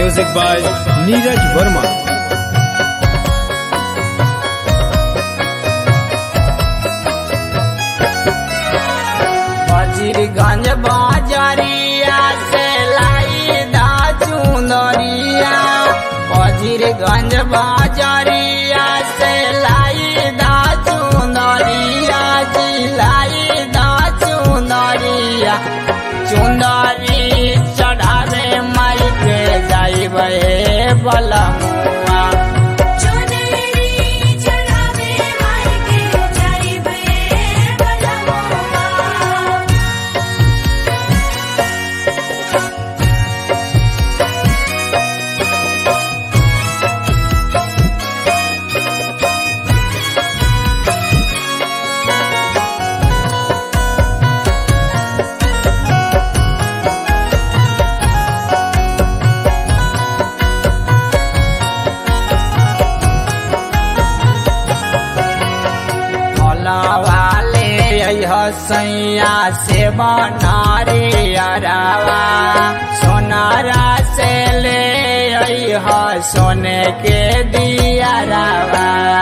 Music by Neeraj Verma. Wazirganj बाजरिया से लाई दा चुनरिया वजीरगंज बाजरिया से लाई दा चुनरिया जी लाई दा चुनरिया चुनरी चढ़ावे माई के जाइबे बलमुआ चुनरी चढ़ावे माई के जाइबे बलमुआ वाले हसैया से बनारे अरावा सोनारा से ले अह सोने के दिया रावा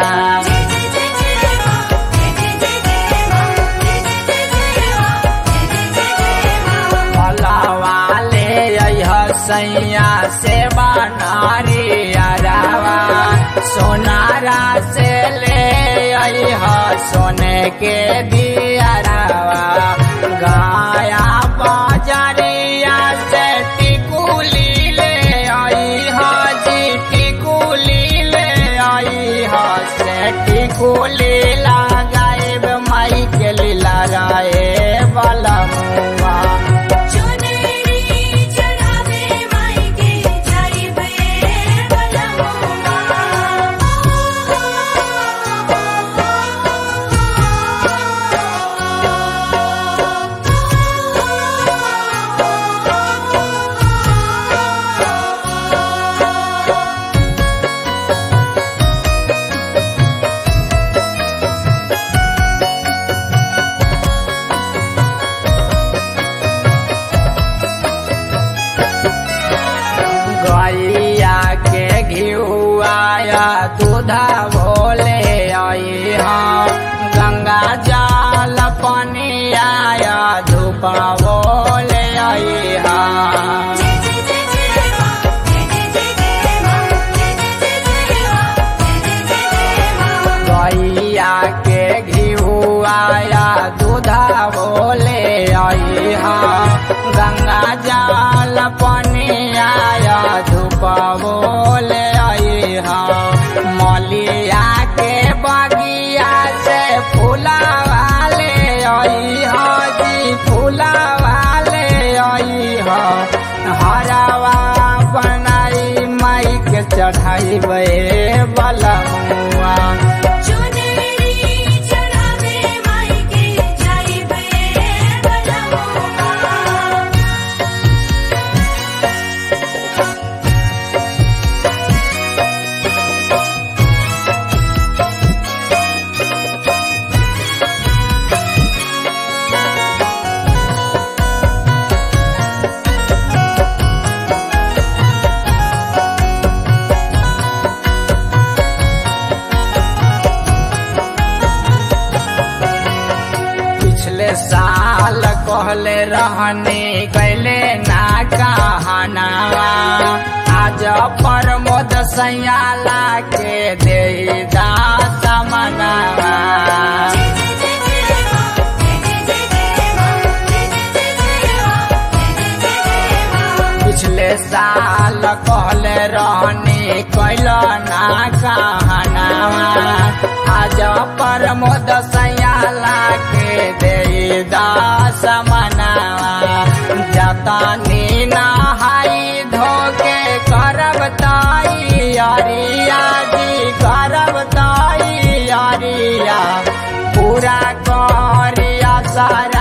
वाले हसैया से बनारे अरावा सोनारा से ले अह सोने के दिया रावा गाया बाजरिया से टिकुली ले आई हाजी टिकुली ले आई हा से टिकुली लगाए माई के लीला राए वाला मुआ चुनरी चढ़ावे माई के जाइबे बलमुआ गैया के घिउआया दूधा भोले आई हाँ गंगा जल पानी आया धूपा भोले आई हाँ गैया के घिउआया दूधा भोले आई हाँ गंगा जल पानी आया धूपा भोले आई हाँ मलिया के बगिया से फूला वाले आई हाँ जी फूला वाले आई हाँ हरावा बनाई माई के चढ़ाई बलमुआ चुनरी चढ़ावे माई के जाइबे बलमुआ पिछले साल कहले रहने कैले ना कहनावा आज प्रमोद सयाला के दे दास मनावा पिछले साल कहले रहने कैल ना कहनावा आज प्रमोद सयाला के दे दास मनावा जतनी नहाई धोके करब ताई अरिया जी करब ताई अरिया पूरा करिया सारा